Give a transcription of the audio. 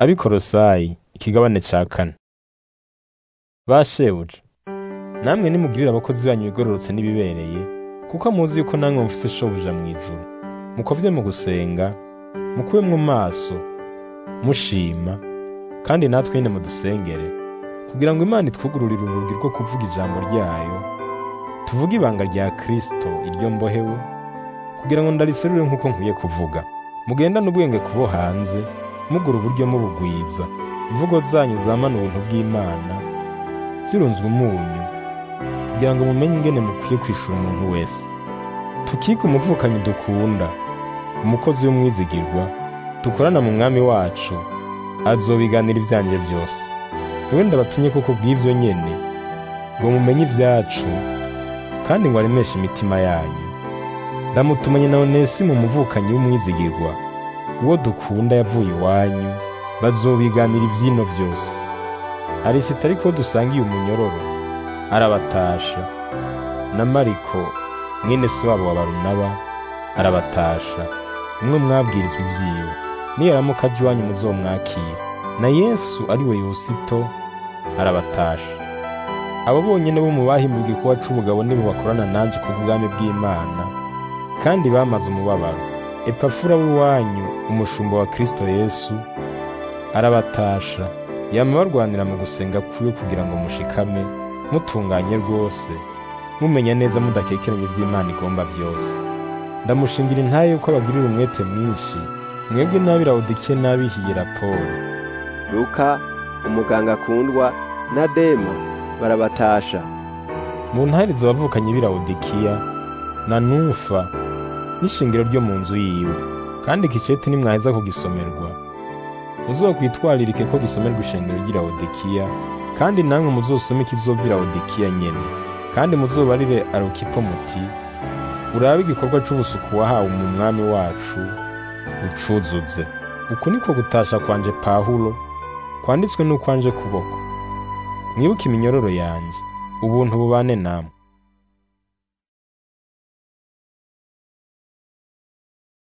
abikorosayi ikigabane ca kane bashebuja namwe nimugirire abakozi banyu ibigororotse n'ibibereye kuko muzi yuko namwe mufise shobuja mu ijuru mukovye mu gusenga mukube mu maso mushima kandi natwe nyine mudusengere kugira ngo imana itwugururire urugi rwo kuvuga ijambo ryayo tuvuge ibanga rya kristo iryo mbohewe kugira ngo ndariserure nk'uko nkwiye kuvuga mugendane ubwenge kubo hanze mugura uburyo mubugwiza imvugo zanyu zamana ubuntu bw'imana zirunzwe umunyu kugira ngo mumenye ingene mukwiye kwishura umuntu wese tukike umuvukanyi dukunda umukozi w'umwizigirwa dukorana mu mwami wacu azobiganira ivyanje byose niwe ndabatumye kuko bw'ivyo nyene ngo mumenye ivyacu kandi ngo aremeshe imitima yanyu ndamutumanye na onesimo umuvukanyi w'umwizigirwa uwo dukunda yavuye iwanyu bazobiganira ivyino vyose arisita ariko dusangiye umunyororo arabatasha na mariko mwene se wabo wa barunaba arabatasha umwe mwabwirizwa ivyiwe niyaramuka aje iwanyu muzomwakira na yesu ari we yosito arabatasha abo bonyene bo mu bahimbuwe igikuba c'ubugabo nibo bakorana nanje ku bwami bw'imana kandi bamaze umubabaro epafura w'iwanyu umushumba wa kristo yesu arabatasha yama barwanira mu gusenga kwiwe kugira ngo mushikame mutunganye rwose mumenya neza mudakekeranya ivy'imana igomba vyose ndamushingira intaye yuko abagirira umwete mwinshi mwebwe n'ab'i lawodikiya n'ab'i hiyerapoli luka umuganga akundwa na dema barabatasha mu ntahiriza abavukanye b'i lawodikiya na numfa n'ishingiro ryo mu nzu yiwe kandi ikiceti nimwaheza kugisomerwa muzokwitwaririke ko gisomerwa ishengero ry'i lawodikiya kandi namwe muzosome ikizova i lawodikiya nyene kandi muzobarire arukipo muti urabe igikorwa c'ubusuku wahawe mu mwami wacu ucuzuze uku niko gutasha kwanje pawulo kwanditswe n'ukwanje kuboko mwibuke iminyororo yanje ubuntu bubane namwe